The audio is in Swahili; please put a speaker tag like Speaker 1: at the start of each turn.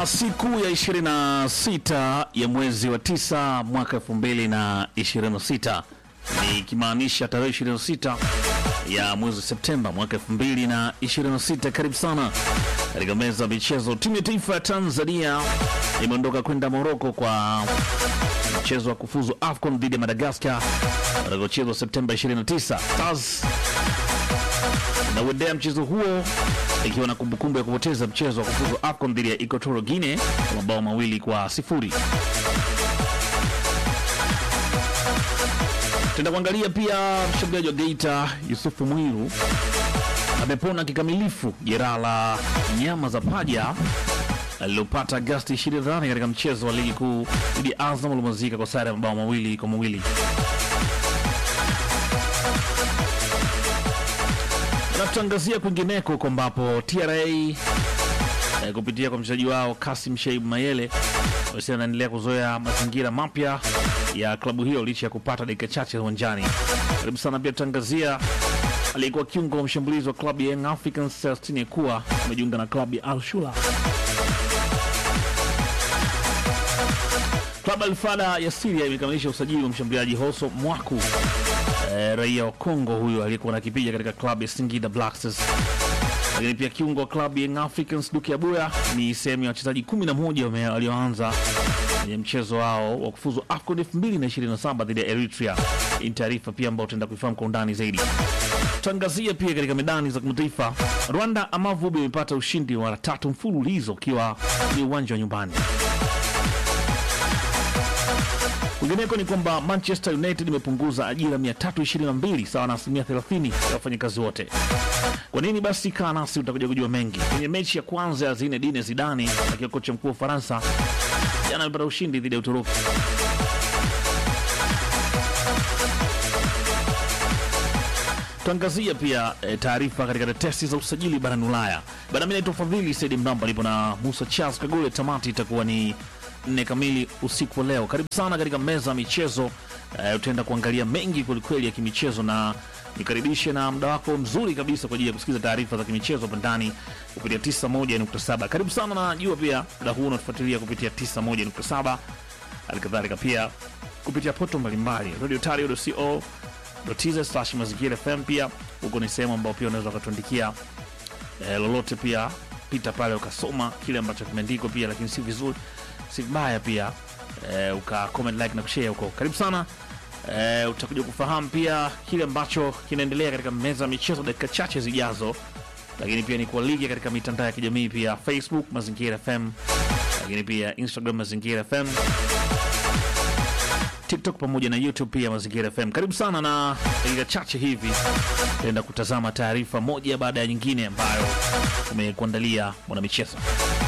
Speaker 1: Bwana, siku ya 26 ya mwezi wa 9 mwaka 2026 ni ikimaanisha tarehe 26 ya mwezi Septemba mwaka 2026. Karibu sana katika meza ya michezo. Timu ya taifa ya Tanzania imeondoka kwenda Moroko kwa mchezo wa kufuzu AFCON dhidi ya Madagascar utakaochezwa Septemba 29. Stars nauendea mchezo huo ikiwa na kumbukumbu ya kupoteza mchezo wa kufuzu AFCON dhidi ya Equatorial Guinea kwa mabao mawili kwa sifuri. Tenda kuangalia pia mshambuliaji wa Geita Yusufu Mwiru amepona kikamilifu jeraha la nyama za paja alilopata Agasti 28 katika mchezo wa ligi kuu dhidi ya Azam uliomalizika kwa sare ya mabao mawili kwa mawili. Na tutangazia kwingineko huko ambapo TRA eh, kupitia kwa mchezaji wao Kasim Sheib Mayele wasi anaendelea kuzoea mazingira mapya ya klabu hiyo licha ya kupata dakika chache uwanjani. Karibu sana pia tutangazia aliyekuwa kiungo wa mshambulizi wa klabu ya Young Africans Celestine Ekua amejiunga na klabu ya Al Shula. Klabu Alfada ya Syria imekamilisha usajili wa mshambuliaji Hoso Mwaku eh, raia wa Kongo huyo aliyekuwa na kipiga katika klabu ya Singida Black Stars. Lakini pia kiungo wa klabu ya Young Africans Duke Abuya ni sehemu ya wachezaji 11 wame- walioanza kwenye mchezo wao wa kufuzu AFCON 2027 dhidi ya Eritrea. Hii ni taarifa pia ambayo tutaenda kuifahamu kwa undani zaidi. Tangazia pia katika medani za kimataifa, Rwanda Amavubi imepata ushindi wa tatu mfululizo ukiwa ni uwanja wa nyumbani. Kwingineko ni kwamba Manchester United imepunguza ajira 322 sawa na asilimia 30 ya wafanyakazi wote. Kwa nini basi? Kaa nasi utakuja kujua mengi. Kwenye mechi ya kwanza ya Zinedine Zidane akiwa kocha mkuu wa Ufaransa, jana amepata ushindi dhidi ya Uturuki. Tuangazia pia e, taarifa katika tetesi za usajili barani Ulaya. Bana, mimi naitwa Fadhili Saidi Mramba, nipo na Musa Charles Kagole. Tamati itakuwa ni nne kamili usiku wa leo. Karibu sana katika meza ya michezo. E, utaenda kuangalia mengi kwelikweli ya kimichezo na nikaribishe na muda wako mzuri kabisa kwa ajili ya kusikiza taarifa za kimichezo hapa ndani kupitia 91.7. Karibu sana, najua pia muda huu unatufuatilia kupitia 91.7, halikadhalika pia kupitia poto mbalimbali radiotario.co tz slash mazingira fm pia huko ni sehemu ambao pia unaweza ukatuandikia eh, lolote pia pita pale ukasoma kile ambacho kimeandikwa pia lakini si vizuri si vibaya pia eh, uka comment like na kushare huko karibu sana eh, utakuja kufahamu pia kile ambacho kinaendelea katika meza ya michezo dakika chache zijazo lakini pia ni kualike katika mitandao ya kijamii pia facebook mazingira fm lakini pia instagram mazingira fm TikTok pamoja na YouTube pia Mazingira FM. Karibu sana, na dakika chache hivi tutaenda kutazama taarifa moja baada ya nyingine ambayo tumekuandalia mwanamichezo.